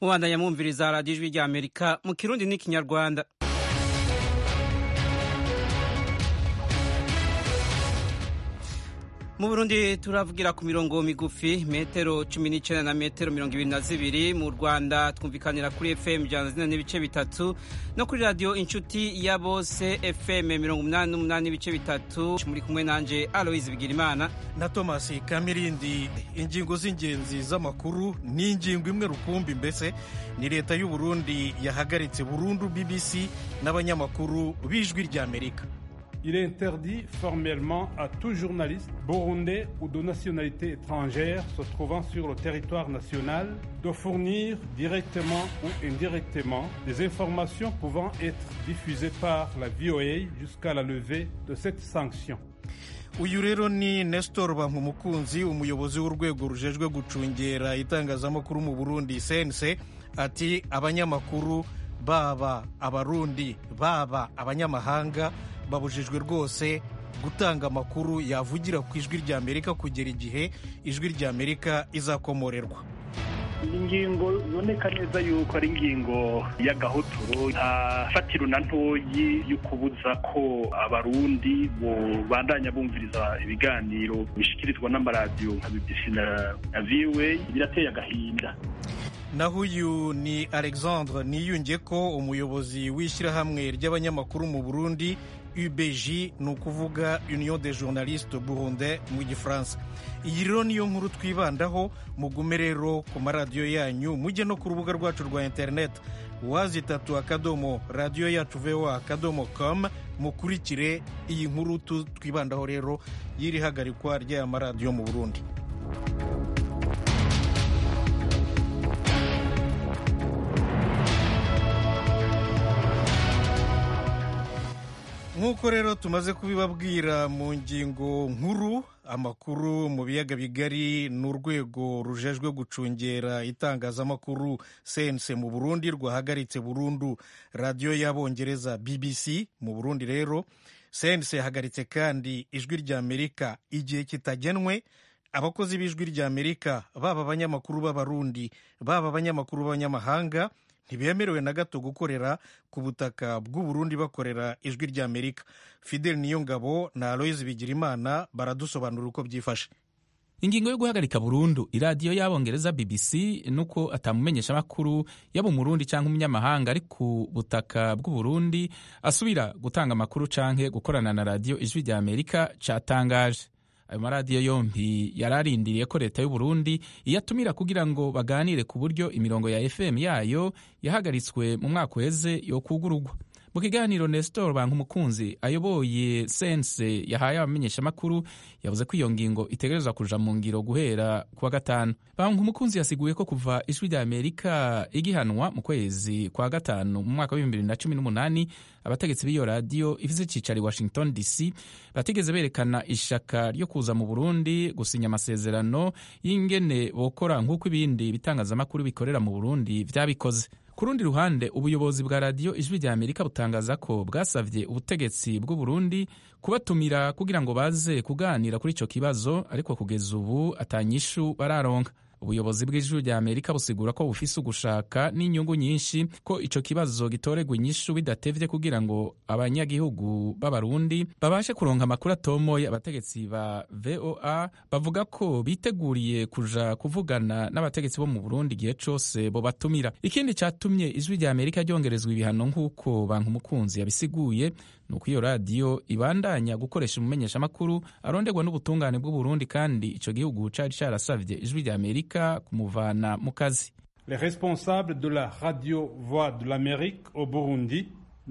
mubandanya mwumviriza radiyo ijwi rya amerika mu kirundi n'ikinyarwanda mu burundi turavugira ku mirongo migufi metero cumi n'icyenda na metero mirongo ibiri na zibiri mu rwanda twumvikanira kuri fm ijana zine n'ibice bitatu no kuri radiyo inshuti ya bose fm mirongo umunani n'umunani n'ibice bitatu muri kumwe nanje aloise bigirimana na thomas kamirindi ingingo z'ingenzi z'amakuru ni ingingo imwe rukumbi mbese ni leta y'u burundi yahagaritse burundu bbc n'abanyamakuru b'ijwi ry'amerika Il est interdit formellement à tout journaliste burundais ou de nationalité étrangère se trouvant sur le territoire national de fournir directement ou indirectement des informations pouvant être diffusées par la VOA jusqu'à la levée de cette sanction. uyu rero ni nestor bankumukunzi umuyobozi w'urwego rujejwe gucungera itangazamakuru mu burundi cnc ati abanyamakuru baba abarundi baba abanyamahanga babujijwe rwose gutanga amakuru yavugira ku ijwi rya amerika kugera igihe ijwi rya amerika izakomorerwa ingingo iboneka neza yuko ari ingingo y'agahotoro nta fatiro na ntoyi yo kubuza ko abarundi bandanya bumviriza ibiganiro bishyikirizwa n'amaradiyo nka bbc na voa birateye agahinda naho uyu ni alexandre niyunge ko umuyobozi w'ishyirahamwe ry'abanyamakuru mu burundi ubg ni ukuvuga union de journaliste burunde mu gifaransa iyi rero niyo nkuru twibandaho mugume rero ku maradiyo yanyu mujye no ku rubuga rwacu rwa interineti wazi itatu akadomo radiyo yacu voa akadomo com mukurikire iyi nkuru twibandaho rero y'iri hagarikwa ry'aya maradiyo mu burundi nk'uko rero tumaze kubibabwira mu ngingo nkuru amakuru mu biyaga bigari ni urwego rujejwe gucungera itangazamakuru cnc mu burundi rwahagaritse burundu radiyo y'abongereza bbc mu burundi rero cnc yahagaritse kandi ijwi rya amerika igihe kitagenwe abakozi b'ijwi rya amerika baba abanyamakuru b'abarundi baba abanyamakuru b'abanyamahanga ntibemerewe na gato gukorera ku butaka bw'uburundi bakorera ijwi rya amerika fidel niyongabo na aloise bigirimana baradusobanurira uko byifashe ingingo yo guhagarika burundu iradiyo y'abongereza bbc nuko atamumenyesha amakuru yaba umurundi cyangwa umunyamahanga ari ku butaka bw'uburundi asubira gutanga amakuru canke gukorana na radiyo ijwi rya amerika catangaje ayo maradiyo yompi yari arindiriye ko leta y'u Burundi iyatumira kugira ngo baganire ku buryo imirongo ya fm yayo yahagaritswe mu mwaka uheze yo kugurugwa mu kiganiro nestor bankumukunzi ayoboye sense yahaye abamenyeshamakuru yavuze ko iyo ngingo itegerezwa kuja mu ngiro guhera kuwa gatanu bankumukunzi yasiguye ko kuva ijwi rya amerika igihanwa mu kwezi kwa gatanu mu mwaka w'ibihumbi bibiri na cumi n'umunani abategetsi b'iyo radiyo ifise icicaro i washington dc batigeze berekana ishaka ryo kuza mu burundi gusinya amasezerano y'ingene bokora nk'uko ibindi bitangazamakuru bikorera mu burundi vyabikoze ku rundi ruhande ubuyobozi bwa radiyo ijwi rya amerika butangaza ko bwasavye ubutegetsi bw'uburundi kubatumira kugira ngo baze kuganira kuri ico kibazo ariko kugeza ubu atanyishu bararonka ubuyobozi bw'ijuru rya amerika busigura ko bufise ugushaka n'inyungu nyinshi ko ico kibazo gitoregwa inyishu bidatevye kugira ngo abanyagihugu b'abarundi babashe kuronka amakuru atomoye abategetsi ba voa bavuga ko biteguriye kuja kuvugana n'abategetsi bo mu burundi igihe cose bobatumira ikindi catumye ijwi rya amerika ryongerezwa ibihano nk'uko banki umukunzi yabisiguye ni uko iyo radiyo ibandanya gukoresha umumenyeshamakuru aronderwa n'ubutungane bw'uburundi kandi ico gihugu cari carasavye ijwi rya amerika kumuvana mu kazi Les responsables de la radio Voix de l'Amérique au Burundi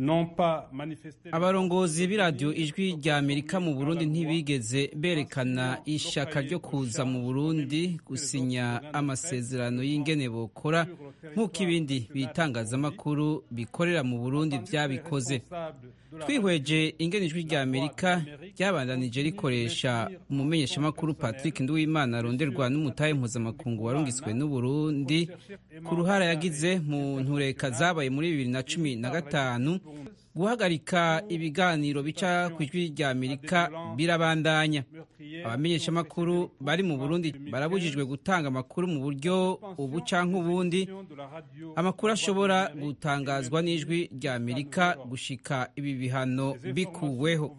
abarongozi b'iradiyo ijwi rya amerika mu burundi ntibigeze berekana ishaka ryo kuza mu burundi gusinya amasezerano y'ingene bokora nk'uko ibindi bitangazamakuru bikorera mu burundi byabikoze twihweje ingene ijwi rya amerika ryabandanije rikoresha umumenyeshamakuru patrick nduwimana aronderwa n'umutahe mpuzamakungu warungiswe n'uburundi ku ruhara yagize mu ntureka zabaye muri bibiri na cumi na gatanu guhagarika ibiganiro bica ku ijwi rya amerika birabandanya abamenyeshamakuru bari mu burundi barabujijwe gutanga amakuru mu buryo ubu canke ubundi amakuru ashobora gutangazwa n'ijwi rya amerika gushika ibi bihano bikuweho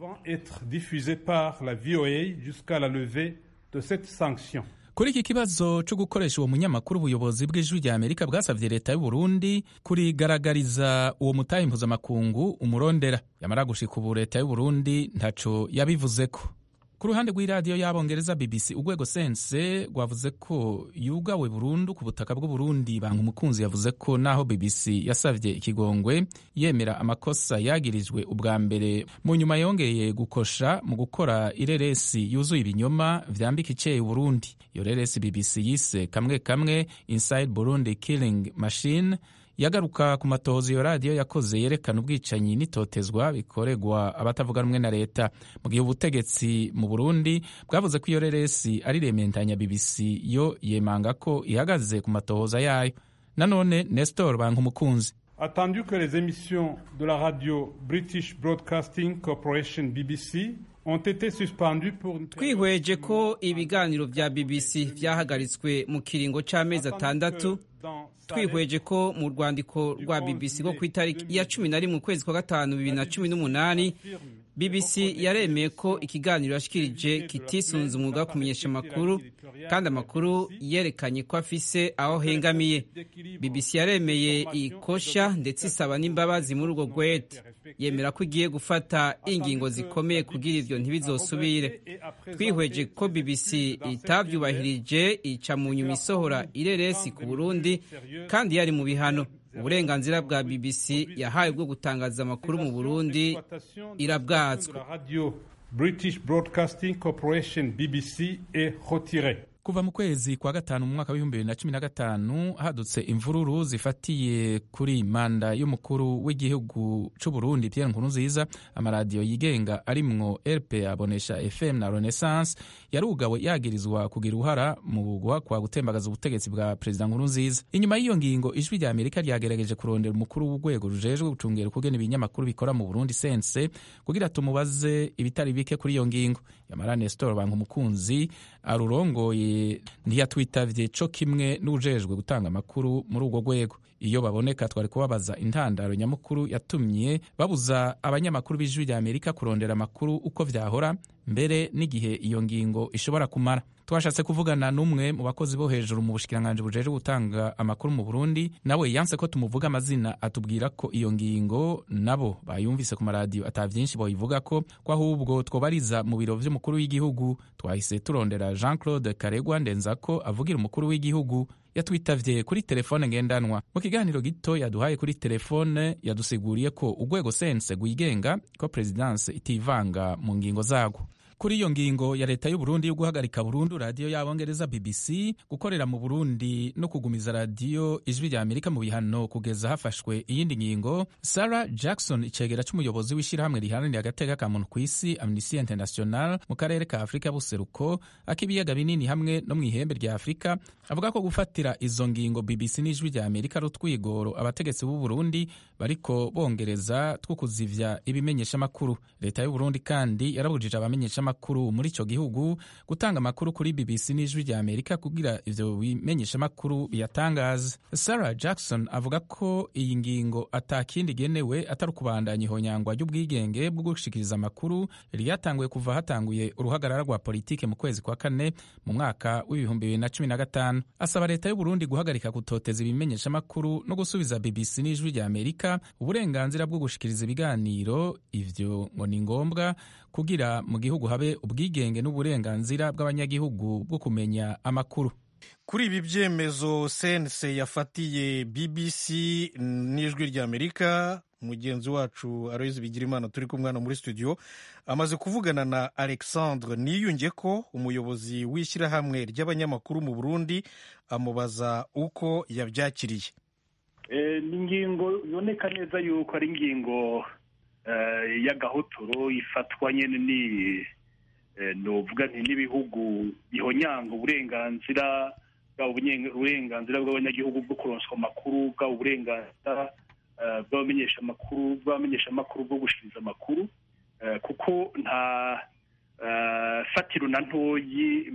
kuri iki kibazo cyo gukoresha uwo munyamakuru ubuyobozi bw'ijwi rya amerika bwasabye leta y'u Burundi kurigaragariza uwo mutahe mpuzamakungu umurondera yamara gushika ubu leta y'u Burundi ntaco yabivuzeko ku ruhande rw'iradiyo y'abongereza bbc urwego sense rwavuze ko yugawe burundu ku butaka bw'uburundi banga umukunzi yavuze ko naho bbc yasavye ikigongwe yemera amakosa yagirijwe ubwa mbere mu nyuma yongeye gukosha mu gukora ireresi yuzuye ibinyoma vyambika iceye uburundi iyo reresi bbc yise kamwe kamwe inside burundi killing machine yagaruka ku matohozo iyo radiyo yakoze yerekana ubwicanyi n'itotezwa bikorerwa abatavuga rumwe na leta mu gihe ubutegetsi mu burundi bwavuze ko iyo reresi ari rementanya bbc yo yemanga ko ihagaze ku matohoza yayo nanone nestor banka umukunzi Attendu que les émissions de la radio British Broadcasting Corporation BBC ont été suspendues pour une twihweje ko ibiganiro vya bbc vyahagaritswe mu kiringo c'amezi atandatu twihweje ko mu rwandiko rwa bbc rwo ku itariki ya cumi na rimwe ukwezi kwa gatanu bibiri na cumi n'umunani bbc yaremeye ko ikiganiro yashikirije kitisunze umwuga wo kumenyesha amakuru kandi amakuru yerekanye ko afise aho hengamiye bbc yaremeye ikosha ndetse isaba n'imbabazi muri urwo rwete yemera ko igiye gufata ingingo zikomeye kugira ivyo ntibizosubire twihweje ko bbc itavyubahirije ica mu nyuma isohora ireresi ku burundi kandi yari mu bihano uburenganzira bwa bbc yahawe bwo gutangaza amakuru mu burundi irabwatswe British Broadcasting Corporation BBC est retirée. kuva mu kwezi kwa gatanu mu mwaka w'ibihumbi bibiri na cumi na gatanu hadutse imvururu zifatiye kuri manda y'umukuru w'igihugu c'u Burundi Pierre Nkurunziza amaradiyo yigenga arimwo RPA abonesha FM na Renaissance yarugawe yagirizwa kugira uruhara mu guhakwa gutembagaza ubutegetsi bwa perezida Nkurunziza inyuma y'iyo ngingo ijwi rya Amerika ryagerageje kurondera umukuru w'urwego rujejwe gucungera ukugena ibinyamakuru bikora mu Burundi sense kugira tumubaze ibitari bike kuri iyo ngingo yamara Nestor Banka umukunzi arurongoye ntiyatwitavye co kimwe n'ujejwe gutanga amakuru muri urwo rwego iyo baboneka twari kubabaza intandaro nyamukuru yatumye babuza abanyamakuru b'ijwi rya amerika kurondera amakuru uko vyahora mbere n'igihe iyo ngingo ishobora kumara twashatse kuvugana n'umwe mu bakozi bo hejuru mu bushikiranganji bujejwe gutanga amakuru mu burundi nawe yanse ko tumuvuga amazina atubwira ko iyo ngingo nabo bayumvise ku maradiyo ata vyinshi boyivuga ko ko ahubwo twobariza mu biro vy'umukuru w'igihugu twahise turondera jean claude karegwa ndenzako avugira umukuru w'igihugu yatwitavye kuri telefone ngendanwa mu kiganiro gito yaduhaye kuri telefone yadusiguriye ko urwego sense rwigenga ko perezidanse itivanga mu ngingo zarwo kuri iyo ngingo ya leta y'u Burundi yo guhagarika burundu radiyo y'abongereza BBC gukorera mu Burundi no kugumiza radiyo ijwi rya Amerika mu bihano kugeza hafashwe iyindi ngingo Sarah Jackson icegera c'umuyobozi w'ishyirahamwe riharanira agateka ka muntu kw'isi Amnesty International mu karere ka Afurika buseruko ak'ibiyaga binini hamwe no mu ihembe rya Afurika avuga ko gufatira izo ngingo BBC n'ijwi rya Amerika ari utwigoro abategetsi b'u Burundi bariko bongereza two kuzivya ibimenyesha makuru leta y'u Burundi kandi yarabujije abamenyesha makuru muri ico gihugu gutanga amakuru kuri BBC n'ijwi rya Amerika kugira ivyo bimenyesha makuru biyatangaza Sarah Jackson avuga ko iyi ngingo atakindi genewe atari ukubandanya ihonyangwa ry'ubwigenge bwo gushikiriza amakuru ryatanguye kuva hatanguye uruhagarara rwa politike mu kwezi kwa kane mu mwaka w'ibihumbi bibiri na cumi na gatanu asaba leta y'u Burundi guhagarika gutoteza ibimenyesha makuru no gusubiza BBC n'ijwi rya Amerika uburenganzira bwo gushikiriza ibiganiro ivyo ngo ni ngombwa kugira mu gihugu habe ubwigenge n'uburenganzira bw'abanyagihugu bwo kumenya amakuru kuri ibi byemezo sense yafatiye bbc n'ijwi rya amerika mugenzi wacu aloyizi bigirimana turi kumwe hano muri studio amaze kuvugana na alexandre niyunge ko umuyobozi w'ishyirahamwe ry'abanyamakuru mu burundi amubaza uko yabyakiriye ni ingingo iboneka neza yuko ari ingingo y'agahotoro ifatwa nyine ni nuvuga nti n'ibihugu bihonyanga uburenganzira bwaba uburenganzira bw'abanyagihugu bwo kuronswa amakuru bwaba uburenganzira bw'abamenyeshamakuru bw'abamenyeshamakuru bwo gushikiriza amakuru kuko nta fatiro na ntoyi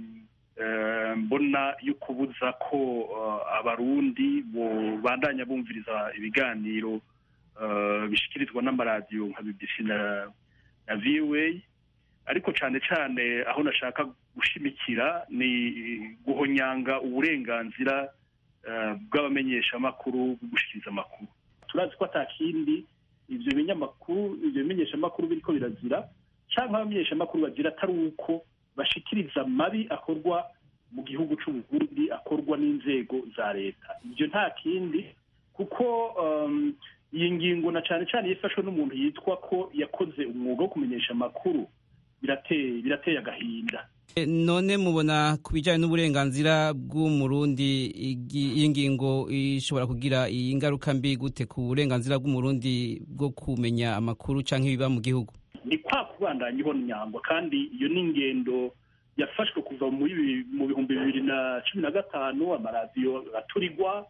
mbona yo kubuza ko abarundi bandanya bumviriza ibiganiro bishyikirizwa n'amaradiyo nka bbc na voa ariko cyane cyane aho nashaka gushimikira ni guhonyanga uburenganzira bw'abamenyeshamakuru bwo gushyikiriza amakuru turazi ko atakindi ibyo binyamakuru ibyo bimenyeshamakuru biriko birazira cyangwa abamenyeshamakuru bagira atari uko bashikiriza amabi akorwa mu gihugu cy'uburundi akorwa n'inzego za leta ibyo nta kindi kuko iyi ngingo na cyane cyane yifashwe n'umuntu yitwa ko yakoze umwuga wo kumenyesha amakuru birateye birateye agahinda none mubona ku bijyanye n'uburenganzira bw'umurundi iyi ngingo ishobora kugira iyi ngaruka mbi gute ku burenganzira bw'umurundi bwo kumenya amakuru cyangwa ibiba mu gihugu ni kwa kubandanya ihonyangwa kandi iyo ni ingendo yafashwe kuva mu bihumbi bibiri na cumi na gatanu amaradiyo aturirwa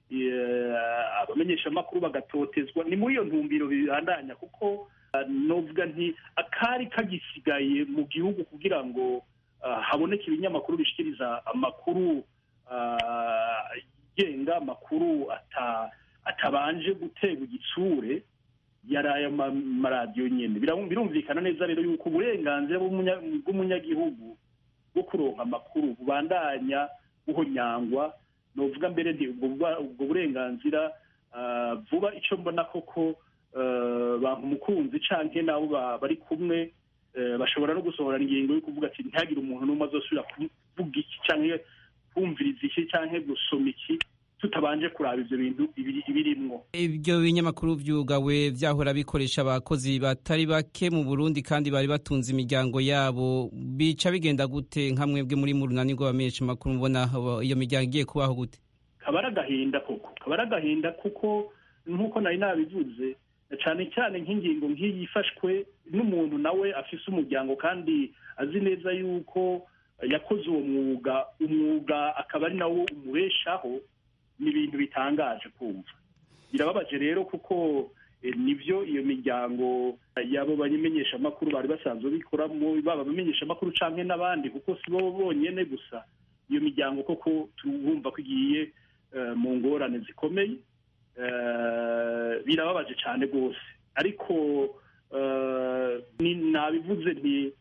abamenyeshamakuru bagatotezwa ni muri iyo ntumbiro bibandanya kuko novuga nti akari kagisigaye mu gihugu kugira ngo haboneke ibinyamakuru bishikiriza amakuru yigenga amakuru atabanje guterwa igitsure yari ayo maradiyo nyine birumvikana neza rero yuko uburenganzira bw'umunyagihugu bwo kuronka amakuru bubandanya buhonyangwa novuga mbere nti ubwo burenganzira vuba icyo mbona koko bantu umukunzi canke nabo bari kumwe bashobora no gusohora ingingo yo kuvuga ati ntihagire umuntu n'umwe azosubira kuvuga iki canke kumviriza iki canke gusoma iki tutabanje kuraba ivyo bintu ibirimwo ibyo binyamakuru vyugawe vyahora bikoresha abakozi batari bake mu Burundi kandi bari batunze imiryango yabo bica bigenda gute nka mwebwe muri mu runani rw'abamenyesha makuru mubona iyo miryango igiye kubaho gute kabara agahinda koko kabara agahinda kuko nk'uko nari nabivuze cyane cyane nk'ingingo nk'iyi ifashwe n'umuntu nawe afise umuryango kandi azi neza yuko yakoze uwo mwuga umwuga akaba ari nawo umubeshaho ni ibintu bitangaje kumva birababaje rero kuko nibyo iyo miryango yabo bamenyeshamakuru bari basanzwe bikoramo baba abamenyeshamakuru cyangwa n'abandi kuko si bo bonyine gusa iyo miryango koko turumva ko igiye mu ngorane zikomeye birababaje cyane rwose ariko nabivuze nti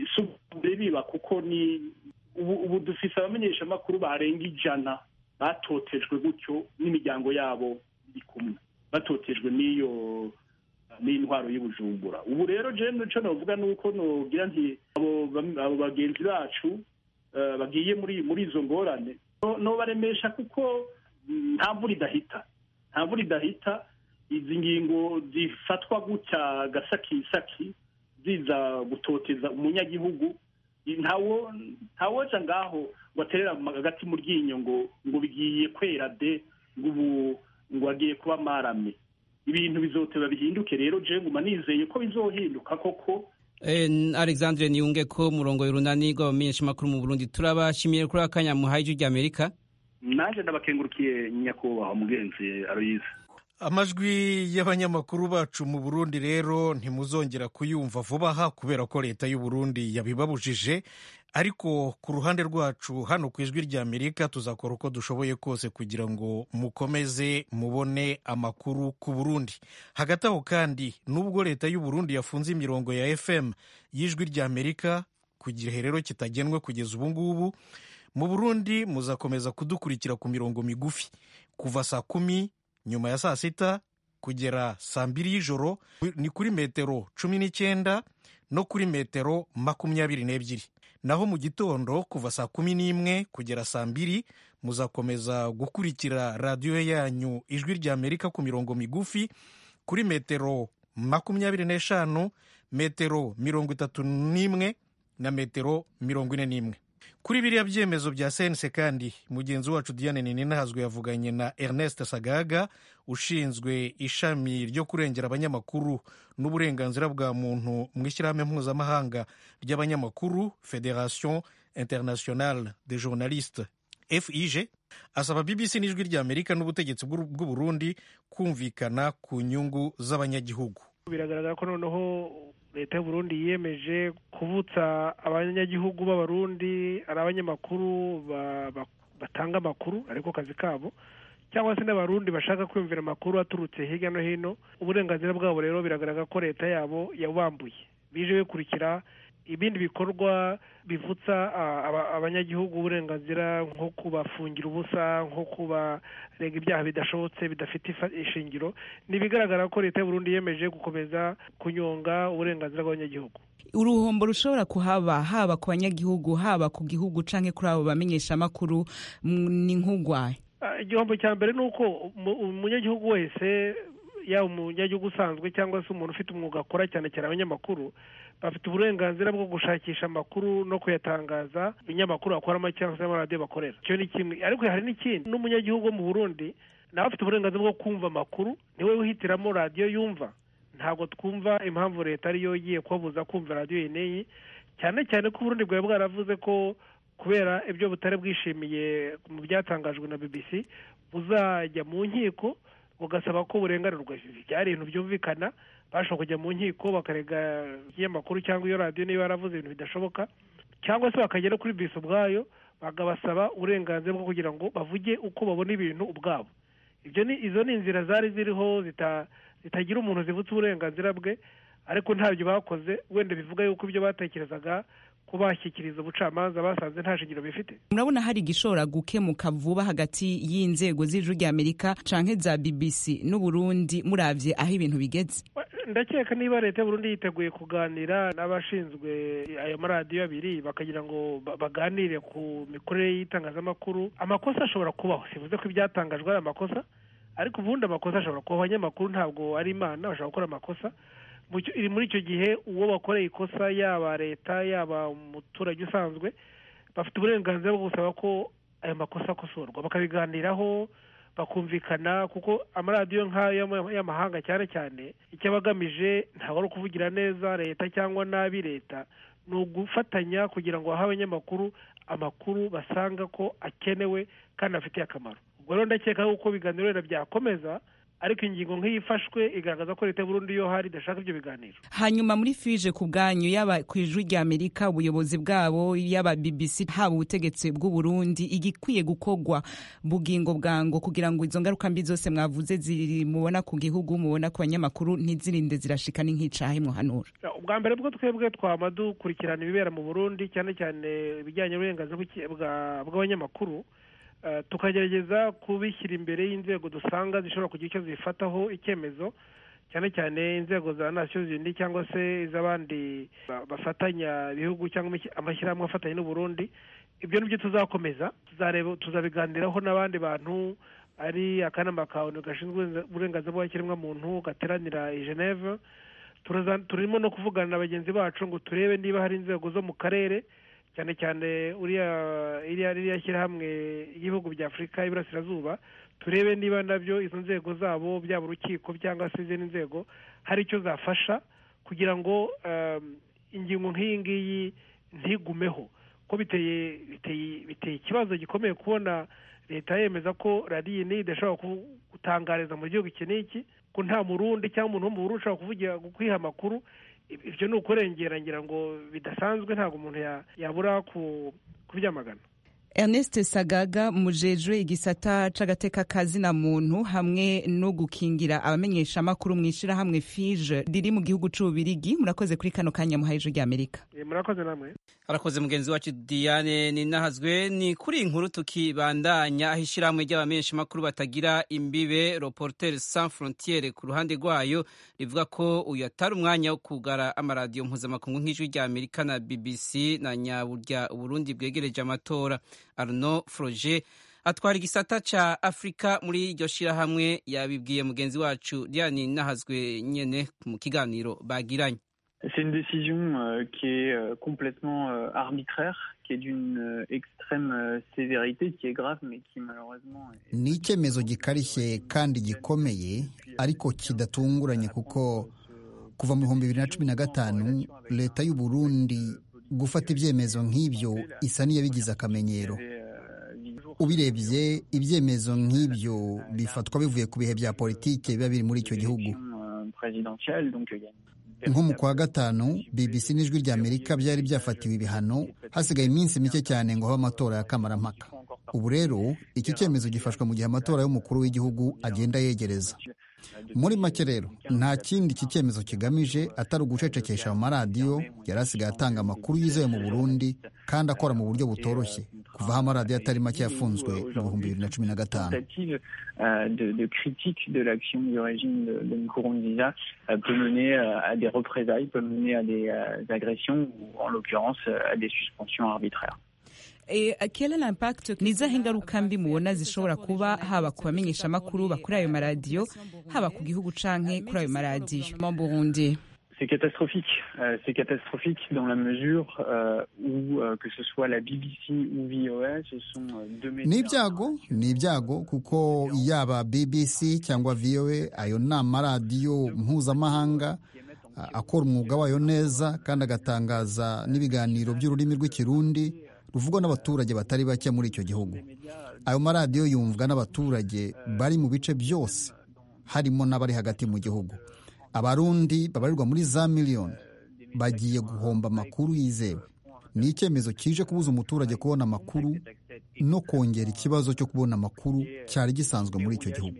biba kuko ni ubu dufise abamenyeshamakuru barenga ijana batotejwe gutyo n'imiryango yabo iri kumwe batotejwe n'iyo n'intwaro y'ubujumbura ubu rero jewe icyo navuga ni uko nogira nti abo bagenzi bacu bagiye muri muri izo ngorane nobaremesha kuko nta mvura idahita nta mvura idahita izi ngingo zifatwa gutya gasakisaki ziza gutoteza umunyagihugu ntawo ntawoja ngaho ngo aterera hagati mu ryinyo ngo ngo bigiye kwera de ngo ubu ngo agiye kuba marame ibintu bizoteba bihinduke rero je nguma nizeye ko bizohinduka koko alexandre niyunge ko murongo y'urunani rw'abamenyeshamakuru mu burundi turabashimiye kuri akanya muhaye ijwi rya amerika naje ndabakengurukiye nyakubahwa mugenzi aroyize amajwi y'abanyamakuru bacu mu burundi rero ntimuzongera kuyumva vuba aha kubera ko leta y'u Burundi yabibabujije ariko ku ruhande rwacu hano ku ijwi rya amerika tuzakora uko dushoboye kose kugira ngo mukomeze mubone amakuru ku burundi hagati aho kandi nubwo leta y'u Burundi yafunze imirongo ya fm y'ijwi rya amerika ku gihe rero kitagenwe kugeza ubu ngubu mu burundi muzakomeza kudukurikira ku mirongo migufi kuva saa kumi nyuma ya saa sita kugera saa mbiri y'ijoro ni kuri metero cumi n'icyenda no kuri metero makumyabiri n'ebyiri naho mu gitondo kuva saa kumi n'imwe kugera saa mbiri muzakomeza gukurikira radiyo yanyu ijwi rya amerika ku mirongo migufi kuri metero makumyabiri n'eshanu metero mirongo itatu n'imwe na metero mirongo ine n'imwe kuri biriya byemezo bya sense kandi mugenzi wacu diane ninahazwe yavuganye na ernest sagaga ushinzwe ishami ryo kurengera abanyamakuru n'uburenganzira bwa muntu mu ishyirahamwe mpuzamahanga ry'abanyamakuru federation internationale des journalistes fig asaba bbc n'ijwi rya amerika n'ubutegetsi bw'u burundi kumvikana ku nyungu z'abanyagihugu biragaragara ko noneho leta y'uburundi yiyemeje kuvutsa abanyagihugu b'abarundi ari abanyamakuru batanga amakuru ariko kazi kabo cyangwa se n'abarundi bashaka kwiyumvira amakuru aturutse hirya no hino uburenganzira bwabo rero biragaragara ko leta yabo yabambuye bije bikurikira ibindi bikorwa bivutsa abanyagihugu uburenganzira nko kubafungira ubusa nko kubarega ibyaha bidashobotse bidafite ishingiro ni ibigaragara ko leta y'uburundi yemeje gukomeza kunyonga uburenganzira bw'abanyagihugu uruhombo rushobora kuhaba haba ku banyagihugu haba ku gihugu canke kuri abo bamenyeshamakuru ni nk'ugwaye igihombo cya mbere ni uko umunyagihugu wese yaba umunyagihugu usanzwe cyangwa se umuntu ufite umwuga akora cyane cyane abanyamakuru bafite uburenganzira bwo gushakisha amakuru no kuyatangaza ibinyamakuru bakoramo cyangwa se amaradiyo bakorera icyo ni kimwe ariko hari n'ikindi n'umunyagihugu wo mu burundi nawe afite uburenganzira bwo kumva amakuru niwe wihitiramo radiyo yumva ntabwo twumva impamvu leta ariyo igiye kubabuza kumva radiyo yeneye cyane cyane ko uburundi bwari bwaravuze ko kubera ibyo butari bwishimiye mu byatangajwe na bbc buzajya mu nkiko bugasaba ko burenganurwa byari ibintu byumvikana bashobora kujya mu nkiko bakarega ikinyamakuru cyangwa iyo radiyo niba yaravuze ibintu bidashoboka cyangwa se bakajya no kuri bisi ubwayo bakabasaba uburenganzira bwo kugira ngo bavuge uko babona ibintu ubwabo ibyo ni izo ni inzira zari ziriho zitagira umuntu zivutse uburenganzira bwe ariko ntabyo bakoze wenda bivuga yuko ibyo batekerezaga ko bashyikiriza ubucamanza basanze nta shingiro bifite murabona hari igishobora gukemuka vuba hagati y'inzego z'ijuru rya amerika canke za bbc n'uburundi muravye aho ibintu bigeze ndakeka niba leta y'uburundi yiteguye kuganira n'abashinzwe ayo maradiyo abiri bakagira ngo baganire ku mikorere y'itangazamakuru amakosa ashobora kubaho sivuze ko ibyatangajwe ari amakosa ariko ubundi amakosa ashobora kubaho abanyamakuru ntabwo ari imana bashobora gukora amakosa muri icyo gihe uwo bakoreye ikosa yaba leta yaba umuturage usanzwe bafite uburenganzira bwo gusaba ko ayo makosa akosorwa bakabiganiraho bakumvikana kuko amaradiyo nk'ayo y'amahanga cyane cyane icyo aba agamije ntabwo ari ukuvugira neza leta cyangwa nabi leta ni ugufatanya kugira ngo bahe abanyamakuru amakuru basanga ko akenewe kandi afitiye akamaro ubwo rero ndakeka yuko ibiganiro wenda byakomeza ariko ingingo nk'iyi ifashwe igaragaza ko leta y'uburundi yo hari idashaka ibyo biganiro hanyuma muri fije ku bwanyu yaba ku ijwi rya amerika ubuyobozi bwabo yaba bbc haba ubutegetsi bw'uburundi igikwiye gukorwa bugingo bwango kugira ngo izo ngaruka mbi zose mwavuze ziri mubona ku gihugu mubona ku banyamakuru ntizirinde zirashika n'inkicahe muhanura ubwa mbere bwo twebwe twama dukurikirana ibibera mu burundi cyane cyane ibijyanye n'uburenganzira bw'abanyamakuru tukagerageza kubishyira imbere y'inzego dusanga zishobora kugira icyo zifataho icyemezo cyane cyane inzego za nasiyo zindi cyangwa se iz'abandi bafatanya ibihugu cyangwa amashyirahamwe afatanya n'uburundi ibyo ni byo tuzakomeza tuzabiganiraho n'abandi bantu ari akanama ka onu gashinzwe uburenganzira bw'ikiremwamuntu gateranira i geneve turimo no kuvugana na bagenzi bacu ngo turebe niba hari inzego zo mu karere cyane cyane uriya iriya ririya shyirahamwe y'ibihugu bya afurika y'iburasirazuba turebe niba nabyo izo nzego zabo byaba urukiko cyangwa se izindi nzego hari icyo zafasha kugira ngo ingingo nk'iyi ngiyi ntigumeho ko biteye biteye ikibazo gikomeye kubona leta yemeza ko radiyo niyi idashobora gutangariza mu gihugu iki n'iki ko nta murundi cyangwa umuntu wo mu burundi ushobora kuvugira kwiha amakuru ibyo ni ukurengera ngira ngo bidasanzwe ntabwo umuntu yabura kubyamagana Ernest Sagaga mujejwe igisata c'agateka kazina muntu hamwe no gukingira abamenyesha makuru mwishira hamwe FIGE riri mu gihugu c'ubirigi murakoze kuri kano kanya muhaye ijwi Amerika murakoze namwe arakoze mugenzi wacu Diane ninahazwe ni kuri inkuru tukibandanya aho ishyirahamwe ry'abamenyesha makuru batagira imbibe Reporters sans frontières ku ruhande rwayo rivuga ko uyu atari umwanya wo kugara amaradiyo mpuzamakungu nk'ijwi rya Amerika na BBC na nyaburya Uburundi bwegereje amatora Arnaud Froger atwara igisata ca Afrika muri iryo shirahamwe yabibwiye mugenzi wacu Diane Nahazwe nyene mu kiganiro bagiranye C'est une décision euh, qui est euh, complètement euh, arbitraire, qui est d'une extrême sévérité, qui est grave, mais qui malheureusement... ni icyemezo gikarishye kandi gikomeye ariko kidatunguranye kuko kuva mu bihumbi bibiri na cumi na gatanu leta y'u Burundi gufata ibyemezo nk'ibyo isa n'iyabigize akamenyero ubirebye ibyemezo nk'ibyo bifatwa bivuye ku bihe bya politiki biba biri muri icyo gihugu nko mu kwa gatanu bbc n'ijwi rya amerika byari byafatiwe ibihano hasigaye iminsi mike cyane ngo habe amatora ya kamarampaka ubu rero iki cyemezo gifashwe mu gihe amatora y'umukuru w'igihugu agenda yegereza muri make rero nta kindi iki cyemezo kigamije atari ugucecekesha mu maradiyo yari asigaye atanga amakuru yizewe mu burundi kandi akora mu buryo butoroshye kuva aho amaradiyo atari make yafunzwe mu bihumbi bibiri na cumi na gatanu de, de critique de l'action du régime de, de Nkurunziza euh, peut mener euh, à des représailles, peut mener à des euh, agressions ou en l'occurrence à des suspensions arbitraires. E, quel impact ni izahe ingaruka mbi mubona zishobora kuba haba ku bamenyesha amakuru bakuri ayo maradiyo haba ku gihugu canke kuri ayo maradiyo mu Burundi C'est catastrophique. Euh, c'est catastrophique dans la mesure euh, où euh, que ce soit la BBC ou VOA, ce sont deux médias. ni ibyago ni ibyago kuko yaba bbc cyangwa voa ayo ni amaradiyo mpuzamahanga akora umwuga wayo neza kandi agatangaza n'ibiganiro by'ururimi rw'ikirundi ruvugwa n'abaturage batari bake muri icyo gihugu ayo maradiyo yumvwa n'abaturage bari mu bice byose harimo n'abari hagati mu gihugu abarundi babarirwa muri za miliyoni bagiye guhomba amakuru yizewe ni icyemezo kije kubuza umuturage kubona amakuru no kongera ikibazo cyo kubona amakuru cyari gisanzwe muri icyo gihugu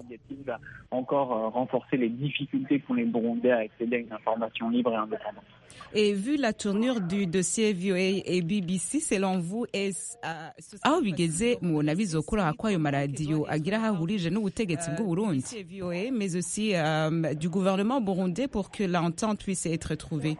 encore renforcer les difficultés qu'ont les Burundais à accéder à une information libre et indépendante. Et vu la tournure du dossier VOA et BBC, selon vous, est aho bigeze mubona bizokura ko ayo maradiyo agira aho ahurije n'ubutegetsi bw'u Burundi VOA mais aussi euh, du gouvernement burundais pour que l'entente puisse être trouvée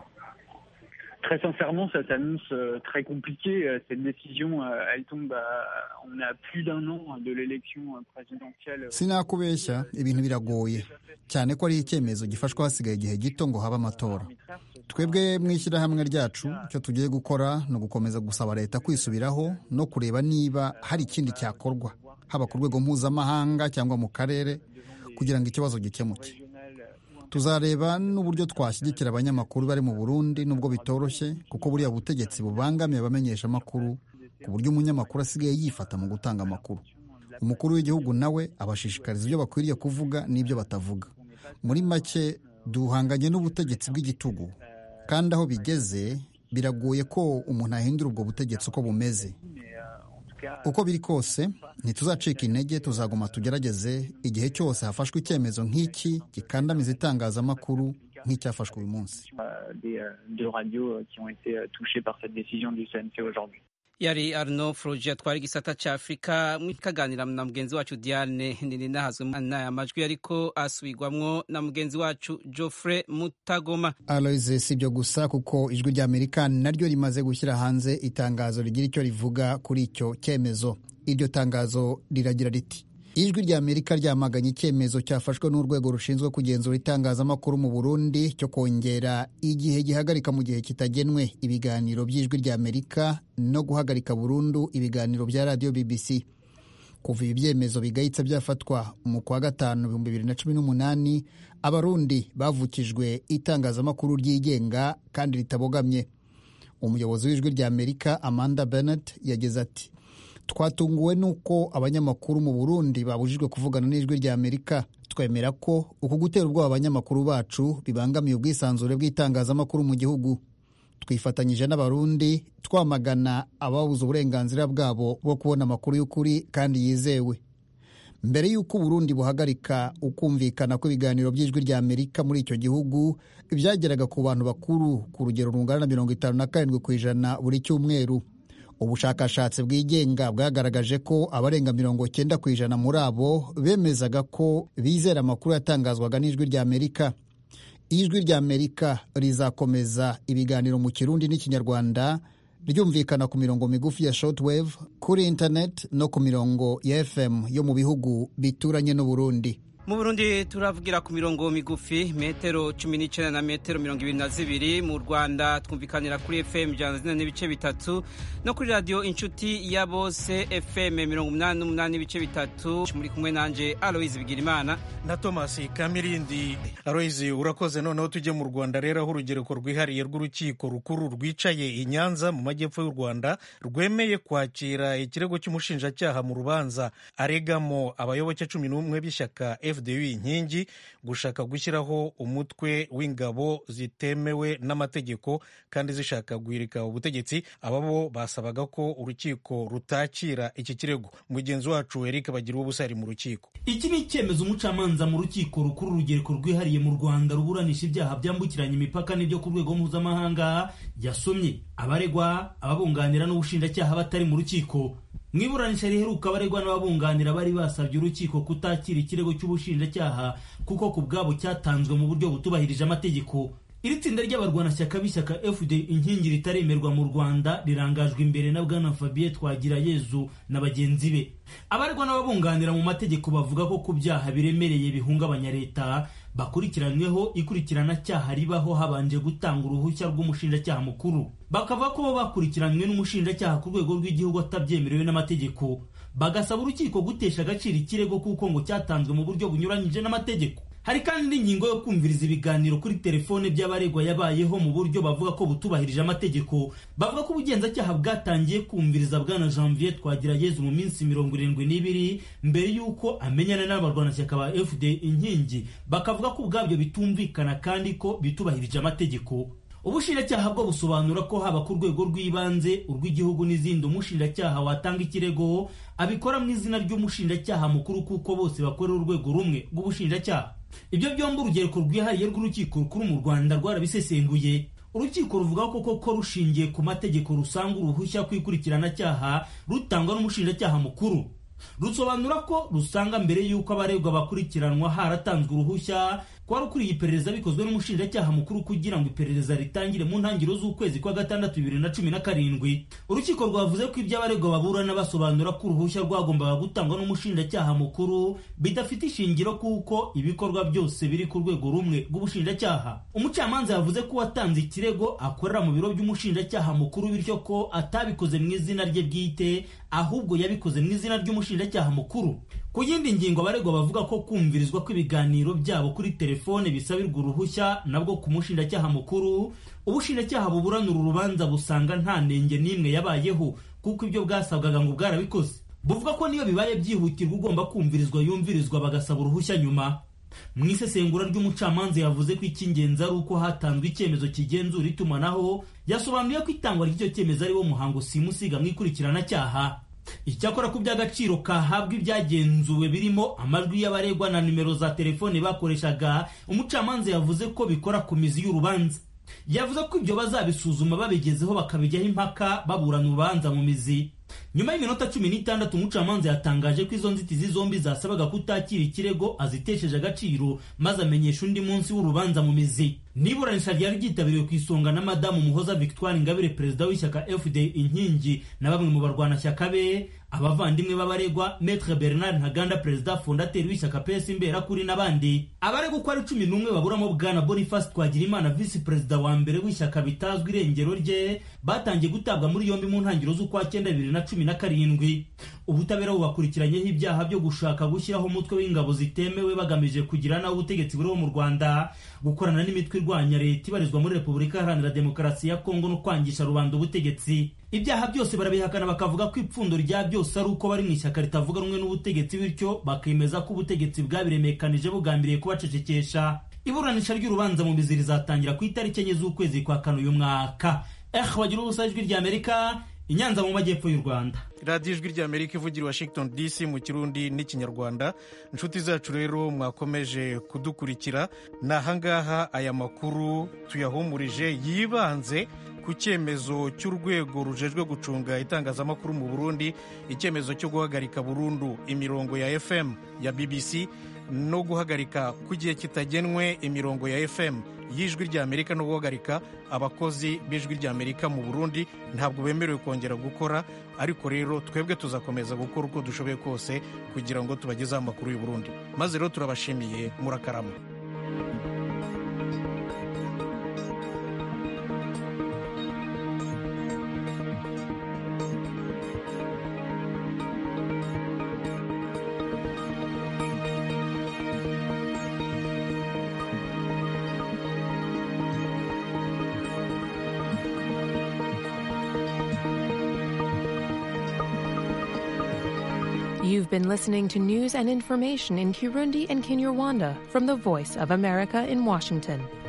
Très sincèrement, ça s'annonce euh, très compliqué. Euh, Cette décision, euh, elle tombe à, on a plus d'un an de l'élection présidentielle. sinakubeshya ibintu biragoye cyane ko ari icyemezo gifashwe hasigaye igihe gito ngo habe amatora twebwe mu ishyirahamwe ryacu icyo tugiye gukora ni ugukomeza gusaba leta kwisubiraho no kureba niba hari ikindi cyakorwa haba ku rwego mpuzamahanga cyangwa mu karere kugira ngo ikibazo gikemuke tuzareba n'uburyo twashyigikira abanyamakuru bari mu burundi nubwo bitoroshye kuko buriya butegetsi bubangamiye abamenyesha amakuru ku buryo umunyamakuru asigaye yifata mu gutanga amakuru umukuru w'igihugu nawe abashishikariza ibyo bakwiriye kuvuga n'ibyo batavuga muri make duhanganye n'ubutegetsi bw'igitugu kandi aho bigeze biragoye ko umuntu ahindura ubwo butegetsi uko bumeze uko biri kose ntituzacika intege tuzaguma tugerageze igihe cyose hafashwe icyemezo nk'iki gikandamiza itangazamakuru nk'icyafashwe uyu munsi de radio qui ont été touchées par cette décision du CNC aujourd'hui. yari arno foroji atwara igisata cya afurika kaganira na mugenzi wacu diane nahazwe n'aya majwi ariko asubirwamwo na mugenzi wacu geoffrey mutagoma aloise si ibyo gusa kuko ijwi rya amerika naryo rimaze gushyira hanze itangazo rigira icyo rivuga kuri icyo cyemezo iryo tangazo riragira riti ijwi rya amerika ryamaganye icyemezo cyafashwe n'urwego rushinzwe kugenzura itangazamakuru mu burundi cyo kongera igihe gihagarika mu gihe kitagenwe ibiganiro by'ijwi rya amerika no guhagarika burundu ibiganiro bya radiyo bbc kuva ibi byemezo bigayitse byafatwa mu kwa gatanu ibihumbi bibiri na cumi n'umunani abarundi bavukijwe itangazamakuru ryigenga kandi ritabogamye umuyobozi w'ijwi rya amerika amanda bennett yagize ati twatunguwe n'uko abanyamakuru mu burundi babujijwe kuvugana n'ijwi rya amerika twemera ko uku gutera ubwoba abanyamakuru bacu bibangamiye ubwisanzure bw'itangazamakuru mu gihugu twifatanyije n'abarundi twamagana ababuze uburenganzira bwabo bwo kubona amakuru y'ukuri kandi yizewe mbere y'uko uburundi buhagarika ukumvikana kw'ibiganiro by'ijwi rya amerika muri icyo gihugu byageraga ku bantu bakuru ku rugero rungana na mirongo itanu na karindwi ku ijana buri cyumweru ubushakashatsi bwigenga bwagaragaje ko abarenga mirongo cyenda ku ijana muri abo bemezaga ko bizera amakuru yatangazwaga n'ijwi rya amerika ijwi rya amerika rizakomeza ibiganiro mu kirundi n'ikinyarwanda ryumvikana ku mirongo migufi ya shortwave kuri internet no ku mirongo ya fm yo mu bihugu bituranye n'uburundi mu burundi turavugira ku mirongo migufi metero cumi n'icyenda na metero mirongo ibiri na zibiri mu rwanda twumvikanira kuri fm ijana zine n'ibice bitatu no kuri radiyo inshuti ya bose fm mirongo umunani n'umunani n'ibice bitatu muri kumwe nanjye aloyizi bigirimana na thomas kamirindi aloyizi urakoze noneho tujye mu rwanda rero aho urugereko rwihariye rw'urukiko rukuru rwicaye i nyanza mu majyepfo y'u rwanda rwemeye kwakira ikirego cy'umushinjacyaha mu rubanza aregamo abayoboke cumi n'umwe b'ishyaka fdu inkingi gushaka gushyiraho umutwe w'ingabo zitemewe n'amategeko kandi zishaka guhirika ubutegetsi aba bo basabaga ko urukiko rutakira iki kirego mugenzi wacu eric bagira ubusa ari mu rukiko iki ni icyemezo umucamanza mu rukiko rukuru urugereko rwihariye mu rwanda ruburanisha ibyaha byambukiranya imipaka n'ibyo ku rwego mpuzamahanga yasomye abaregwa ababunganira n'ubushinjacyaha batari mu rukiko mu iburanisha riheruka abaregwa n'ababunganira bari basabye urukiko kutakira ikirego cy'ubushinjacyaha kuko ku bwabo cyatanzwe mu buryo butubahirije amategeko iri tsinda ry'abarwanashyaka b'ishyaka fd inkingi ritaremerwa mu rwanda rirangajwe imbere na bwana fabien twagirayezu na bagenzi be abaregwa n'ababunganira mu mategeko bavuga ko ku byaha biremereye bihungabanya leta bakurikiranyweho ikurikirana cyaha ribaho habanje gutanga uruhushya rw'umushinjacyaha mukuru bakavuga ko bo bakurikiranywe n'umushinjacyaha ku rwego rw'igihugu atabyemerewe n'amategeko bagasaba urukiko gutesha agaciro ikirego kuko ngo cyatanzwe mu buryo bunyuranyije n'amategeko hari kandi n'ingingo yo kumviriza ibiganiro kuri telefone by'abaregwa yabayeho mu buryo bavuga ko butubahirije amategeko bavuga ko ubugenzacyaha bwatangiye kumviriza bwana janvier twagirayezu mu minsi mirongo irindwi n'ibiri mbere y'uko amenyana n'abarwanashyaka ba fd inkingi bakavuga ko ubwabyo bitumvikana kandi ko bitubahirije amategeko ubushinjacyaha bwo busobanura ko haba ku rwego rw'ibanze urw'igihugu n'izindi umushinjacyaha watanga ikirego abikora mu izina ry'umushinjacyaha mukuru kuko bose bakorera urwego rumwe rw'ubushinjacyaha ibyo byombi urugereko rwihariye rw'urukiko rukuru mu rwanda rwarabisesenguye urukiko ruvuga ko koko rushingiye ku mategeko rusanga uruhushya ku ikurikiranacyaha rutangwa n'umushinjacyaha mukuru rusobanura ko rusanga mbere y'uko abaregwa bakurikiranwa haratanzwe uruhushya kwari ukuriye iperereza bikozwe n'umushinjacyaha mukuru kugira ngo iperereza ritangire mu ntangiriro z'ukwezi kwa gatandatu bibiri na cumi na karindwi urukiko rwavuze ko ibyo abaregwa baburana basobanura ko uruhushya rwagombaga gutangwa n'umushinjacyaha mukuru bidafite ishingiro kuko ibikorwa byose biri ku rwego rumwe rw'ubushinjacyaha umucamanza yavuze ko uwatanze ikirego akorera mu biro by'umushinjacyaha mukuru bityo ko atabikoze mu izina rye bwite ahubwo yabikoze mu izina ry'umushinjacyaha mukuru ku yindi ngingo abaregwa bavuga ko kumvirizwa kw'ibiganiro byabo kuri telefone bisabirwa uruhushya nabwo ku mushinjacyaha mukuru ubushinjacyaha buburana uru rubanza busanga nta nenge n'imwe yabayeho kuko ibyo bwasabwaga ngo bwarabikoze buvuga ko niyo bibaye byihutirwa ugomba kumvirizwa yumvirizwa bagasaba uruhushya nyuma mu isesengura ry'umucamanza yavuze ko icy'ingenzi ari uko hatanzwe icyemezo kigenzura itumanaho yasobanuye ko itangwa ry'icyo cyemezo ari wo muhango simusiga mu ikurikiranacyaha icyakora ku by'agaciro kahabwa ibyagenzuwe birimo amajwi y'abaregwa na nimero za telefone bakoreshaga umucamanza yavuze ko bikora ku mizi y'urubanza yavuze ko ibyo bazabisuzuma babigezeho bakabijyaho impaka baburana urubanza mu mizi nyuma y'iminota cumi n'itandatu umucamanza yatangaje ko izo nzitizi zombi zasabaga kutakira ikirego azitesheje agaciro maze amenyesha undi munsi w'urubanza mu mizi n'iburanisha ryari ryitabiriwe ku isonga na madamu muhoza victoire ingabire perezida w'ishyaka fd inkingi na bamwe mu barwanashyaka be abavandimwe b'abaregwa metre bernard ntaganda perezida fondateri w'ishyaka ps imberakuri n'abandi abaregwa uko ari cumi n'umwe baburamo bwana boniface twagirimana visi perezida wa mbere w'ishyaka bitazwi irengero rye batangiye gutabwa muri yombi mu ntangiriro z'ukwa cyenda bibiri na cumi na karindwi ubutabera bubakurikiranyeho ibyaha byo gushaka gushyiraho umutwe w'ingabo zitemewe bagamije kugira naho ubutegetsi buriho mu rwanda gukorana n'imitwe irwanya leta ibarizwa muri repubulika iharanira demokarasi ya kongo no kwangisha rubanda ubutegetsi ibyaha byose barabihakana bakavuga ko ipfundo rya byose ari uko bari mu ishyaka ritavuga rumwe n'ubutegetsi bityo bakemeza ko ubutegetsi bwabiremekanije bugambiriye kubacecekesha iburanisha ry'urubanza mu mizi rizatangira ku itariki enye z'ukwezi kwa kane uyu mwaka eh bagira ubusa ijwi ry'amerika inyanza mu majyepfo y'u rwanda radiyo ijwi ry'amerika ivugira washington dc mu kirundi n'ikinyarwanda inshuti zacu rero mwakomeje kudukurikira ni ahangaha aya makuru tuyahumurije yibanze ku cyemezo cy'urwego rujejwe gucunga itangazamakuru mu burundi icyemezo cyo guhagarika burundu imirongo ya fm ya bbc no guhagarika ku gihe kitagenwe imirongo ya fm y'ijwi ry'amerika no guhagarika abakozi b'ijwi ry'amerika mu burundi ntabwo bemerewe kongera gukora ariko rero twebwe tuzakomeza gukora uko dushoboye kose kugira ngo tubagezeho amakuru y'u Burundi maze rero turabashimiye murakarama You've been listening to news and information in Kirundi and Kinyarwanda from the Voice of America in Washington.